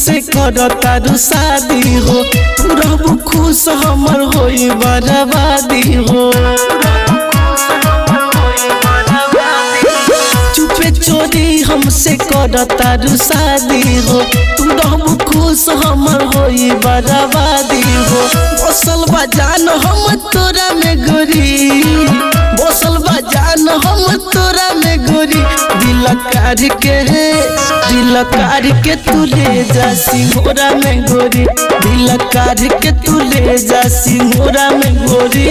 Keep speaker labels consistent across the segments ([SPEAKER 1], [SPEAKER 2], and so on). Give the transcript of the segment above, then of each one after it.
[SPEAKER 1] हमसे करता रू शादी हो तू रहबू खुश हमर होई बर्बादी हो चुपे चोरी हमसे करता रू शादी हो तू रहबू खुश हमर होई बर्बादी हो बसल बजान हम तोरा में गोरी बसल बजान हम तोरा में गोरी दिल कार के दिल कार के तू ले जा सिंगोरा में गोरी दिल कार के तू ले जा सिंगोरा में गोरी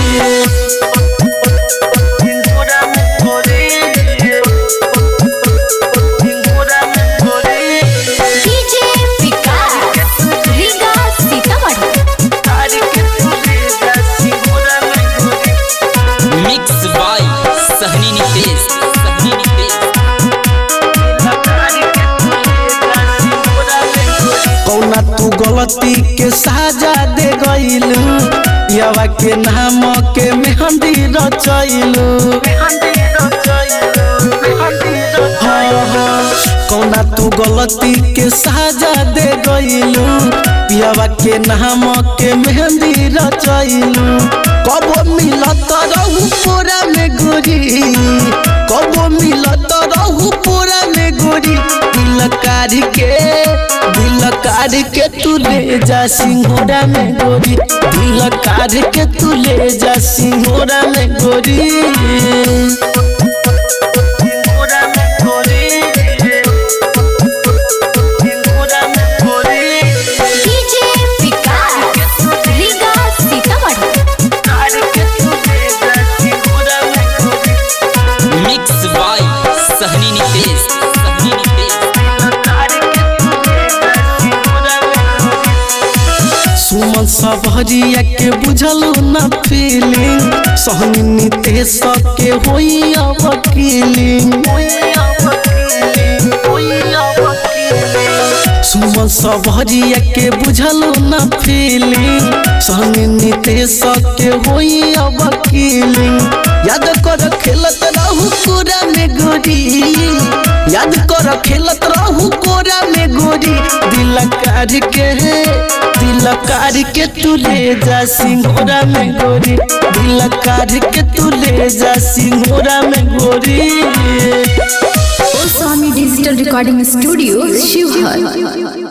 [SPEAKER 2] DJ Vikas Riga Sitamarhi
[SPEAKER 3] mix by Sahni Nitesh Sahni Nitesh
[SPEAKER 1] कौना तू गलती के साजा दे गईलू यवा के नाम के मेहंदी रचैलू हाँ, हाँ, कौना तू गलती के साजा दे गईलू पियावा के नाम के मेहंदी रचैलू कबो मिलत रहू पूरा में गोरी कबो मिलत रहू पूरा में गोरी दिल कारी के दिल कारी के तू ले जा सिंघोड़ा में गोरी दिल कारी के तू ले जा सिंघोड़ा में गोरी
[SPEAKER 2] DJ Vikas Riga Sitamarhi
[SPEAKER 3] mix by Sahni Nitesh Sahni Nitesh
[SPEAKER 1] Suman सबहरिया के बुझलू न फीलिंग सहनी नितेश के होई अब किलिंग सुमन सबहरिया के बुझलू न फीलिंग सहनी नितेश के होई अब किलिंग याद कर खेलत रहू कोरा में गोरी याद कर खेलत रहू कोरा में गोरी दिल कार के दिल कार के तू ले जा सिंघोरा में गोरी दिल कार के तू ले जा सिंघोरा में गोरी
[SPEAKER 4] स्वामी डिजिटल रिकॉर्डिंग स्टूडियो शिवहर